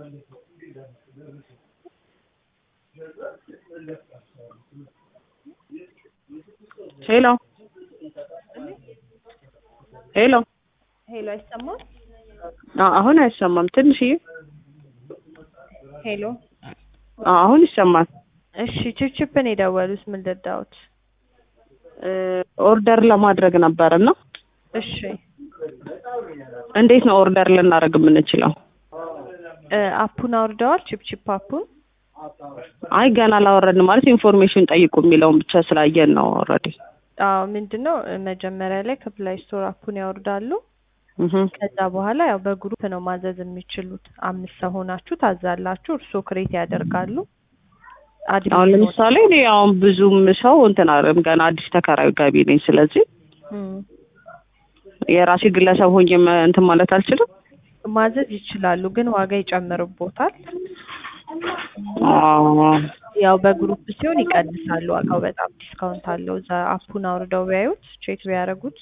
ሄሎ ሄሎ ሄሎ አይሰማም? አ- አሁን አይሰማም። ትንሽዬ ሄሎ አ- አሁን ይሰማል። እሺ ችፕችፕን የደወሉት ምን ልርዳዎት? እ፣ ኦርደር ለማድረግ ነበር እና እሺ እንዴት ነው ኦርደር ልናደርግ የምንችለው? እ፣ አፑን አውርደዋል? ችፕችፕ አፑን? አይ ገና አላወረድን ማለት ኢንፎርሜሽን ጠይቁ የሚለውን ብቻ ስላየን ነው ኦልሬዲ። አዎ ምንድን ነው እ፣ መጀመሪያ ላይ ከፕላይ ስቶር አፑን ያወርዳሉ። እህ ከዛ በኋላ ያው በግሩፕ ነው ማዘዝ የሚችሉት። አምስት ሰው ሆናችሁ ታዛላችሁ። እርስዎ ክሬት ያደርጋሉ። አድሚን አሁን ነው- ለምሳሌ እኔ አሁን ብዙም ሰው እንትን አይደለም ገና አዲስ ተከራዩ ገቢ ነኝ። ስለዚህ እም፣ የራሴ ግለሰብ ሆኜ መ- እንትን ማለት አልችልም። ማዘዝ ይችላሉ፣ ግን ዋጋ ይጨምርቦታል። አዎ ያው በግሩፕ ሲሆን ይቀንሳሉ። ዋጋው በጣም ዲስካውንት አለው። እዛ አፑን አውርደው ቢያዩት ቼክ ቢያደርጉት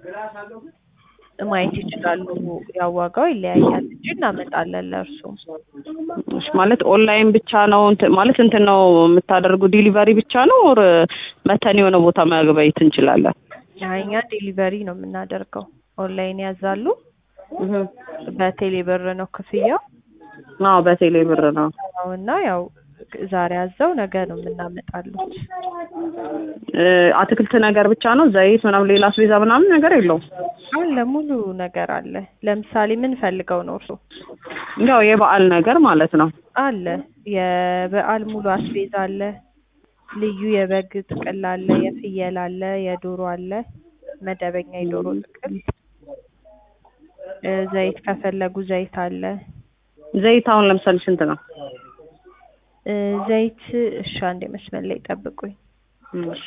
ማየት ይችላሉ። ያው ዋጋው ይለያያል እንጂ እናመጣለን ለእርሱ። እሺ፣ ማለት ኦንላይን ብቻ ነው እንትን ማለት እንትን ነው የምታደርጉ ዲሊቨሪ ብቻ ነው ኦር መተን የሆነ ቦታ መግበይት እንችላለን? እኛ ዴሊቨሪ ነው የምናደርገው። ኦንላይን ያዛሉ። በቴሌ ብር ነው ክፍያው አዎ በቴሌ ብር ነው። እና ያው ዛሬ ያዘው ነገ ነው የምናመጣሉት። እ፣ አትክልት ነገር ብቻ ነው ዘይት ምናምን ሌላ አስቤዛ ምናምን ነገር የለውም? አለ ሙሉ ነገር አለ። ለምሳሌ ምን ፈልገው ነው እርሱ? ያው የበዓል ነገር ማለት ነው። አለ የበዓል ሙሉ አስቤዛ አለ። ልዩ የበግ ጥቅል አለ፣ የፍየል አለ፣ የዶሮ አለ፣ መደበኛ የዶሮ ጥቅል እ፣ ዘይት ከፈለጉ ዘይት አለ። ዘይት አሁን ለምሳሌ ስንት ነው? እ፣ ዘይት እሺ፣ አንዴ መስመር ላይ ጠብቁኝ። እሺ።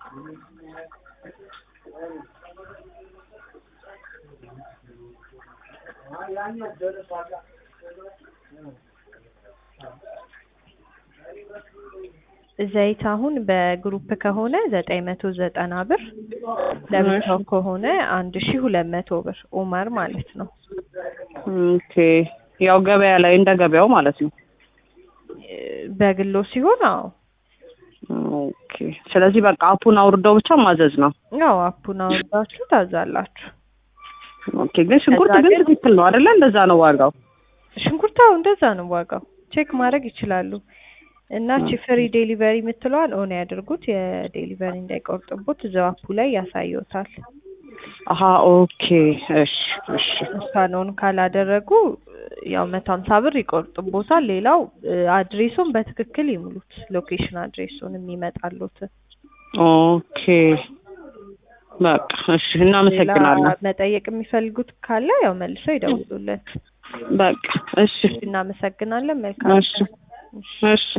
ዘይት አሁን በግሩፕ ከሆነ ዘጠኝ መቶ ዘጠና ብር ለብቻው ከሆነ አንድ ሺ ሁለት መቶ ብር ኡመር ማለት ነው። ኦኬ ያው ገበያ ላይ እንደ ገበያው ማለት ነው። እ፣ በግሎ ሲሆን አዎ ኦኬ ስለዚህ በቃ አፑን አውርደው ብቻ ማዘዝ ነው። ያው አፑን አውርዳችሁ ታዛላችሁ። ኦኬ ግን ሽንኩርት ከዛ ግን ግን- ትክክል ነው አይደለ? እንደዛ ነው ዋጋው። ሽንኩርታው እንደዛ ነው ዋጋው። ቼክ ማድረግ ይችላሉ። እና ቺ ፍሪ ዴሊቨሪ የምትለዋል ኦን ያድርጉት። የዴሊቨሪ እንዳይቆርጥቦት እዛው አፑ ላይ ያሳየውታል። አሀ ኦኬ እሺ እሺ እሷን ኦን ካላደረጉ ያው መቶ ሀምሳ ብር ይቆርጥቦታል። ሌላው እ፣ አድሬሱን በትክክል ይሙሉት። ሎኬሽን አድሬሱን የሚመጣሉት ኦኬ በቃ እሺ እናመሰግናለን። ሌላ መጠየቅ የሚፈልጉት ካለ ያው መልሰው ይደውሉለት። በቃ እሺ እናመሰግናለን። መልካም እሺ እሺ